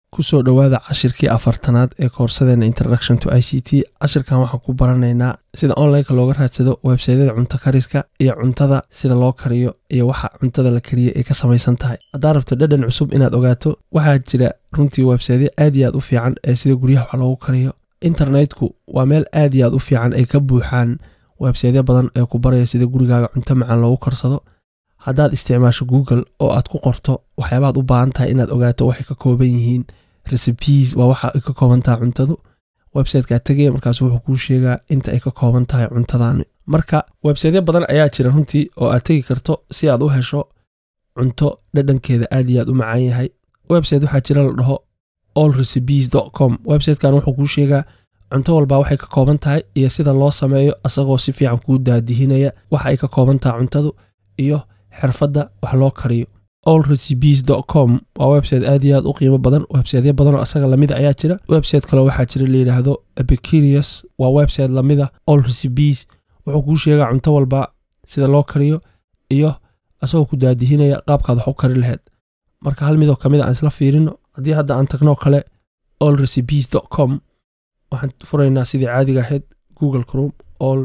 kusoo dhowaada cashirkii afartanaad ee koorsadeena introduction to i c t cashirkan waxaan ku baranaynaa sida onlineka looga raadsado websaydyada cunto kariska iyo cuntada sida loo kariyo iyo waxa cuntada la kariya ay ka samaysan tahay haddaad rabto dhadhan cusub inaad ogaato waxaa jira runtii websaydyo aad iyo aad u fiican ee sida guryaha wax loogu kariyo internetku waa meel aad iyo aad u fiican ay ka buuxaan websaydyo badan ee ku baraya sida gurigaaga cunto macaan loogu karsado haddaad isticmaasho google oo aad ku qorto waxyaabaad u baahan tahay inaad ogaato waxay ka kooban yihiin recipes waa waxa ay ka kooban tahay cuntadu websitekaad tegaya markaas wuxuu kuu sheegaa inta ay ka kooban tahay cuntadaani marka websaytyo badan ayaa jira runtii oo aad tegi karto si aad u hesho cunto dhadhankeeda aad iyo aad u macaan yahay website waxaa jira la dhaho all recipes com websitekan wuxuu kuu sheegaa cunto walba waxay ka kooban tahay iyo sida loo sameeyo asagoo si fiican kuu daadihinaya waxa ay ka kooban tahay cuntadu iyo xirfadda wax loo kariyo all recipes com waa website aad iyo aad u qiimo badan websiteyo badanoo asaga lamida ayaa jira website kaleo waxaa jira layidhaahdo epicurious waa website lamida all recipes wuxuu kuu sheegaa cunto walba sida loo kariyo iyo asagoo ku daadihinaya qaabkaad wax u kari laheyd marka hal midoo kamid a aan isla fiirino haddii hadda aan tagnoo kale all recipes com waxaan furaynaa sidii caadiga ahayd google crom all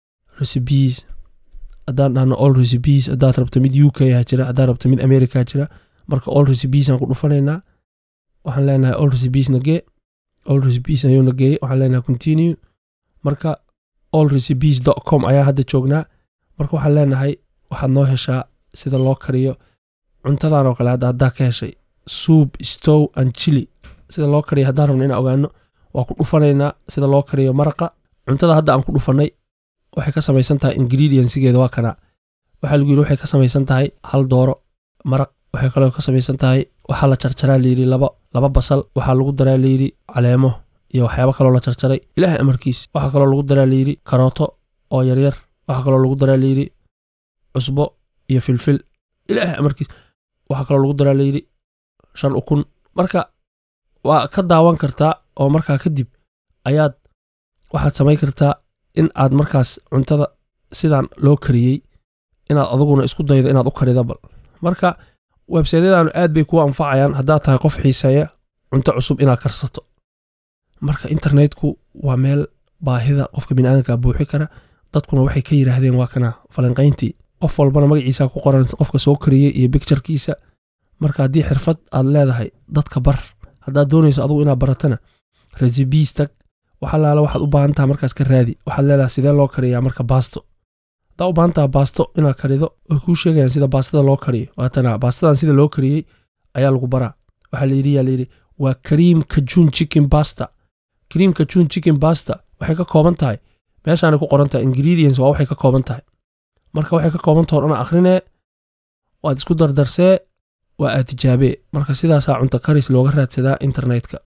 recipes haddaan dhahno all recipes haddaad rabto mid u k ha jira haddaad rabto mid america jira marka all recipes aan ku dhufanaynaa waxaan leenahay all recipes nagee all recipes ayuu nageeyey waxaan leenahay continue marka all recipes com ayaa hadda joognaa marka waxaan leenahay waxaad noo heshaa sida loo kariyo cuntadan oo kale hadda haddaa ka heshay soup stow and chili sida loo kariyo haddaan rabno inaan ogaano waa ku dhufanaynaa sida loo kariyo maraqa cuntada hadda aan ku dhufannay waxay ka samaysan tahay ingrediensigeeda waa kana waxaa lagu yidhi waxay ka samaysan tahay hal dooro maraq waxay kaloo ka samaysan tahay waxaa la jarjaraa layidhi laba laba basal waxaa lagu daraa layidhi caleemo iyo waxyaabo kaloo la jarjaray ilaahay amarkiis waxaa kaloo lagu daraa layidhi karooto oo yaryar waxaa kaloo lagu daraa layidhi cusbo iyo filfil ilaahay amarkiis waxaa kaloo lagu daraa layidhi shan ukun marka waa ka daawan kartaa oo markaa kadib ayaad waxaad samayn kartaa in aad markaas cuntada sidaan loo kariyey inaad aduguna isku daydo inaad u karida bal marka websaydyadaanu aad bay kuu anfacayaan haddaad tahay qof xiiseeya cunto cusub inaad karsato marka internetku waa meel baahida qofka biniaadanka buuxi kara dadkuna waxay ka yidhaahdeen waa kana falanqayntii qof walbana magaciisa ku qoran qofka soo kariyey iyo bicturkiisa marka haddii xirfad aad leedahay dadka bar haddaad doonayso adugu inaad baratana recipes tag waxalaala waxaad u baahan taha markaas ka raadi waxaad leedahay sidee loo kariyaa marka baasto haddaa u baahan taha baasto inaad karido way kuu sheegayaan sida baastada loo kariyo waatana baastadan sida loo kariyey ayaa lagu baraa waxaa layidhi yaa layidhi waa cream kajun chicken basta cream kajun chicken basta waxay ka kooban tahay meeshaanay ku qoran tahay ingredients waa waxay ka kooban tahay marka waxay ka kooban tahay odhana akhrinee waad isku dardarsee waa aad tijaabee marka sidaasaa cunto karis looga raadsadaa internetka